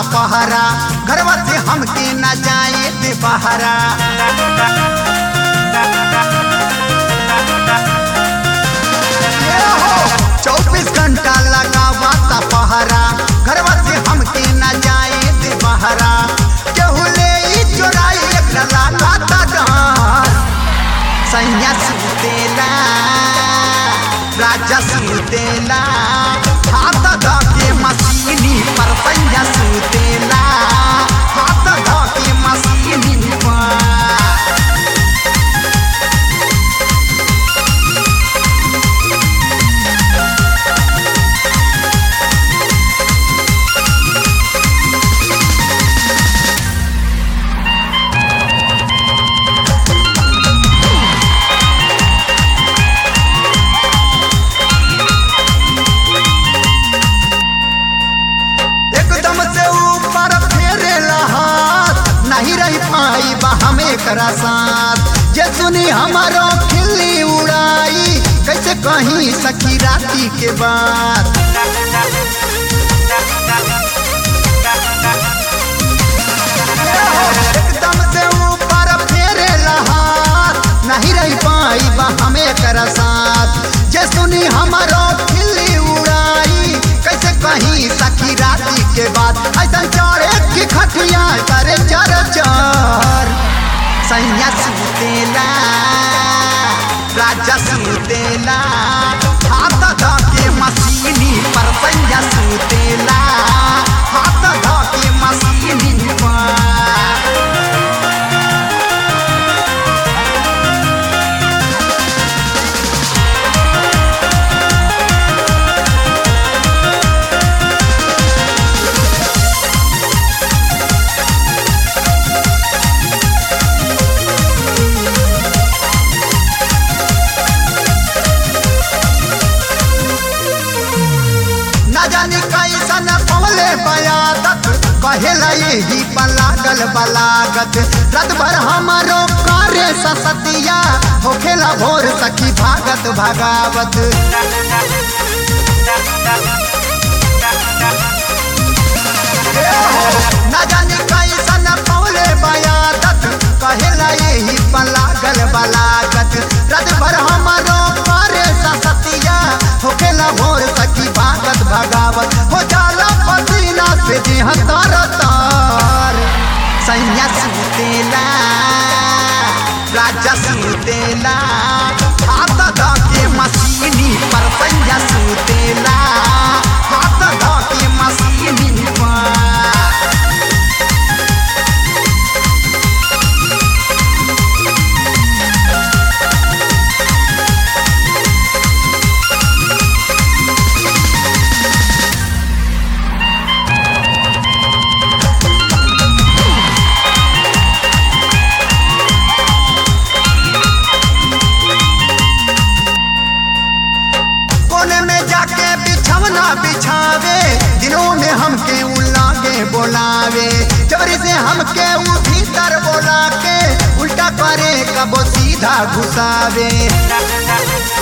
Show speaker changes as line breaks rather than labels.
पहरा घरवा से हमके न जाए दे बहरा चौबीस घंटा लगावा ता पहरा घरवा से हमके न जाए दे बहरा केहू ले ई चोराई एकरा लागा ता डर सैया सुतेला राजा सुतेला हाथ धके मशीनी पर सैया सुतेला हाथ धके मशीनी पर एकदम से ऊपर फेरे हाथ नहीं रह पाई बा हमें करा साथ जे सुनी हमारो खिल्ली उड़ाई कैसे कहीं सखी राती के बात एकदम से ऊपर फेरे हाथ नहीं रह पाई बा हमें करा साथ जे सुनी हमारो खिल्ली उड़ाई कैसे कहीं सखी राती के बाद ऐसा चढ़े की खटिया करे चर चर सैया सुतेला राजा सुतेला हाथ धके मशीनी पर सैया सुतेला हाथ धके मशीनी पर न जानी कैसन पवले बयादत कहेला यही पलागल बलागत रात भर हमारो कार्य ससतिया होखेला भोर सखी भागत भगावत न जानी कैसन पवले बयादत कहेला यही पलागल बलागत रात भर हमारो कार्य ससतिया होखेला भोर सखी भागत भगावत हो जाला पसीना से देह तर तर सैया सुतेला राजा सुतेला हाथ धके मशीनी पर सैया सुतेला हाथ धके मशीनी पर कोने में जाके बिछवना बिछावे दिनों में हमके उलागे बोलावे चोरी से हमके उ भीतर बोला के उल्टा करे कबो सीधा घुसावे